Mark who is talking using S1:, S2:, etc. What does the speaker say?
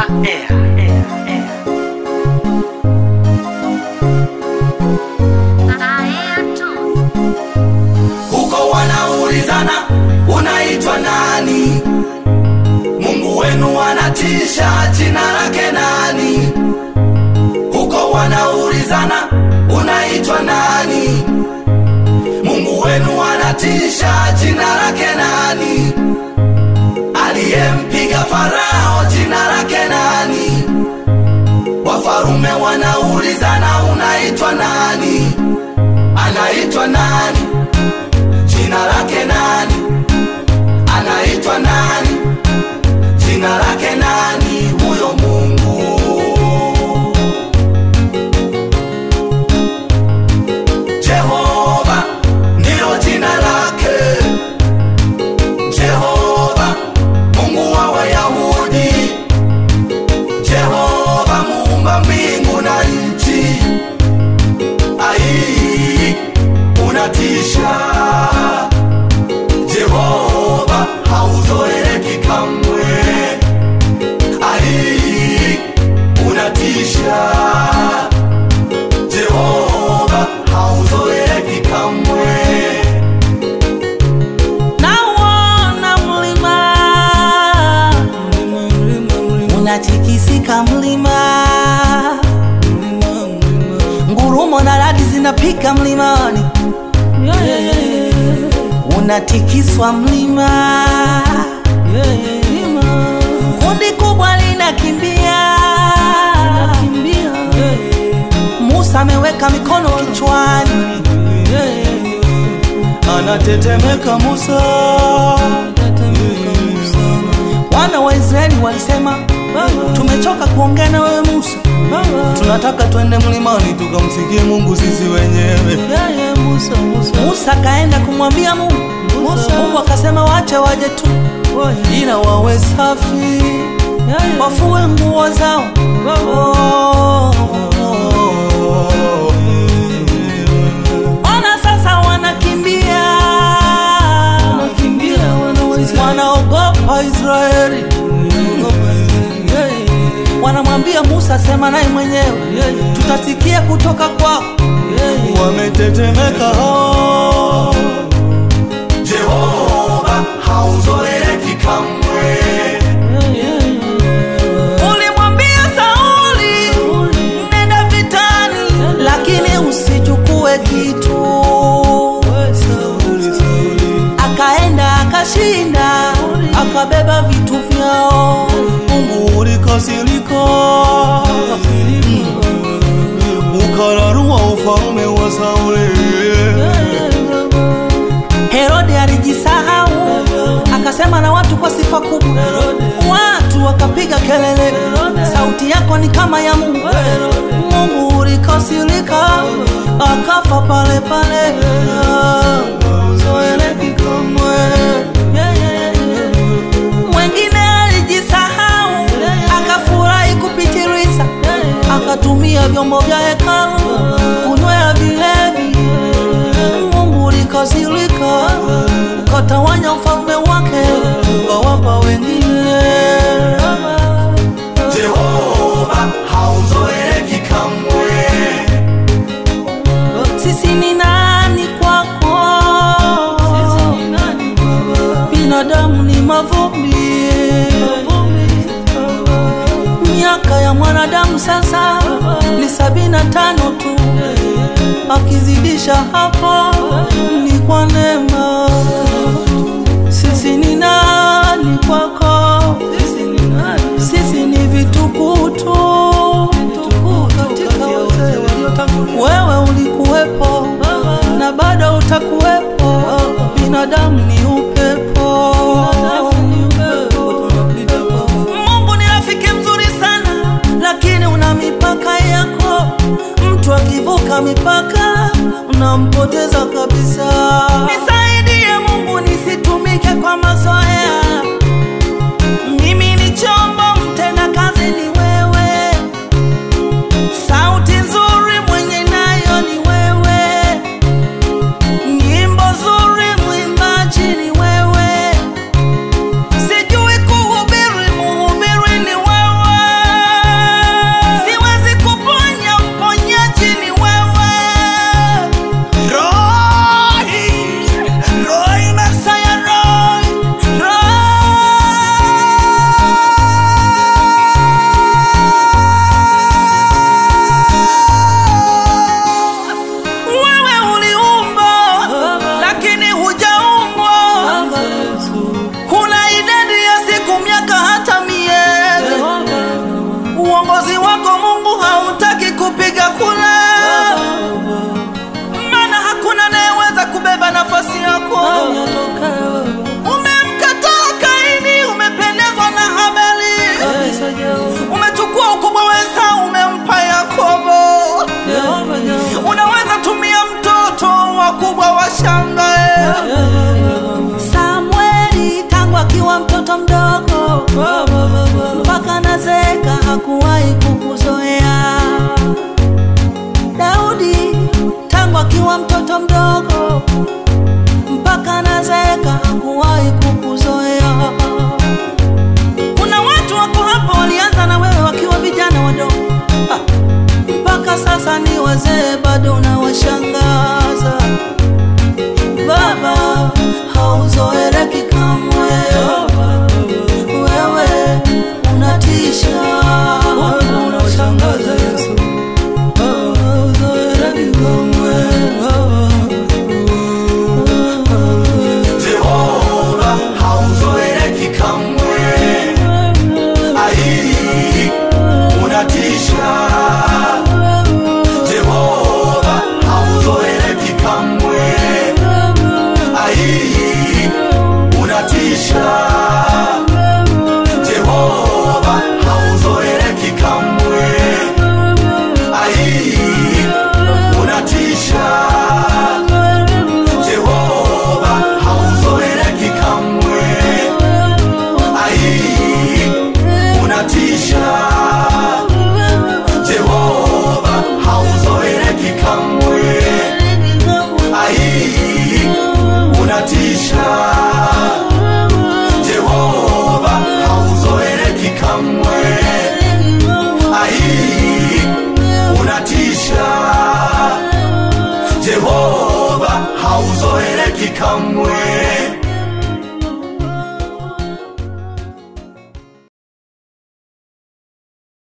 S1: air, air, air.
S2: huko wanaulizana unaitwa nani mungu wenu anatisha jina lake nani huko wanaulizana unaitwa nani mungu wenu anatisha jina lake nani aliyempiga farao jina lake nani wafarume wanaulizana unaitwa nani anaitwa nani jina lake nani anaitwa nani jina lake nani huyo mungu jehova ndilo jina lake jehova mungu wa wayahudi jehova muumba mbingu na nchi ai unatisha jehova hauzoeleki kamwe ai unatisha jehova hauzoeleki kamwe
S3: nauona mlima unatikisika mlima ngurumo na radi zinapika mlimani unatikiswa mlima kundi kubwa linakimbia musa ameweka mikono kichwani anatetemeka musa wana wa israeli walisema tumechoka kuongea na wewe musa tunataka twende mlimani tukamsikie mungu sisi wenyewe musa akaenda kumwambia mungu mungu akasema wache waje tu ila wawe safi wafue nguo zao ona sasa wanakimbia wanaogopa israeli wanamwambia musa sema naye mwenyewe tutasikia kutoka kwao wametetemeka hao
S2: jehova hauzoeleki kamwe
S3: ulimwambia sauli nenda vitani lakini usichukue kitu akaenda akashinda akabeba vitu vyao mungu ulikasirika ukararua ufalme wa sauli herode alijisahau akasema na watu kwa sifa kubwa watu wakapiga kelele sauti yako ni kama ya mungu mungu ulikasirika akafa pale pale zoeleki kamwe mwengine alijisahau akafurahi kupitiliza akatumia vyombo vya hekalu kunywea vilevi mungu ulikasirika ukatawanya ufalme wake ukawapa wengine
S2: jehova hauzoeleki kamwe
S3: sisi ni nani kwako binadamu ni mavumbi miaka ya mwanadamu sasa ni sabini na tano tu akizidisha hapo ni kwa neema sisi ni nani kwako sisi ni vitukutu katika wazee waliotangulia. wewe ulikuwepo na bado utakuwepo binadamu ni upepo mungu ni rafiki mzuri sana lakini una mipaka yako mtu akivuka mipaka unampoteza kabisa nisaidie mungu nisitumike kwa mazoea mimi ni chombo mtenda kazi ni wewe sauti nzuri mwenye nayo ni wewe nyimbo nzuri mwimbaji ni wewe sijui kuhubiri muhubiri ni wewe hakuwahi